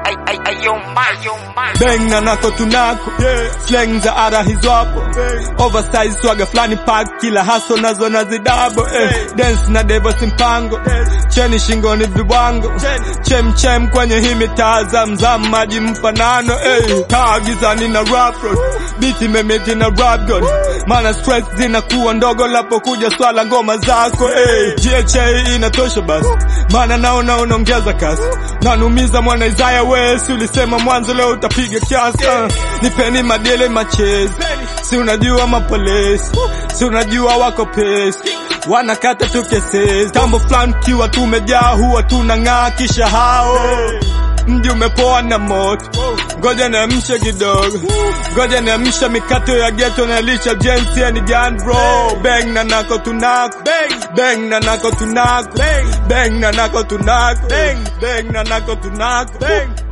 Bang na nako tunako slang za ara hizo hapo oversize swaga flani pack kila haso nazo nazidabo eh. dance na devo simpango cheni shingoni viwango chem chem kwenye hii mitaa zamzam maji mfanano eh. kaa gizani na rap road biti memeti na rap god mana stress zinakuwa ndogo lapokuja swala ngoma zako eh. GHA inatosha basi maana naona unaongeza kasi nanumiza mwana Isaya West ulisema mwanzo leo utapiga kiasi uh. nipeni madele machezi si unajua mapolisi si unajua wako pesi wanakata tu kesesi tambo fulani kiwa tumejaa huwa tunang'aa kisha hao mji umepoa na moto ngoja niamshe kidogo ngoja niamshe mikato ya geto na lisha jensi ya ni gan bro bang na nako tunako bang na nako tunako bang na nako tunako bang na nako tunako